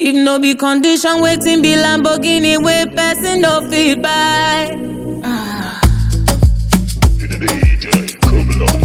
If no be condition, waiting be Lamborghini wey person no fit buy. DJ Kublon.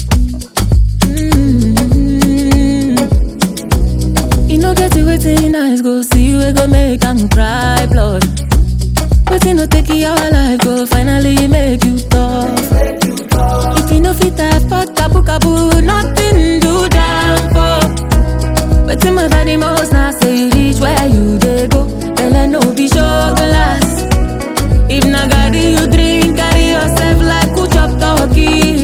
You no get it waiting eyes go see we go make am cry blood. Waiting no take your life go finally make you tough. If you no fit afford kabu kabu, nothing do down for. Waiting my body most now say you reach where you dey go. Belle no be show glass. If na garri you drink, carry yourself like who chop turkey.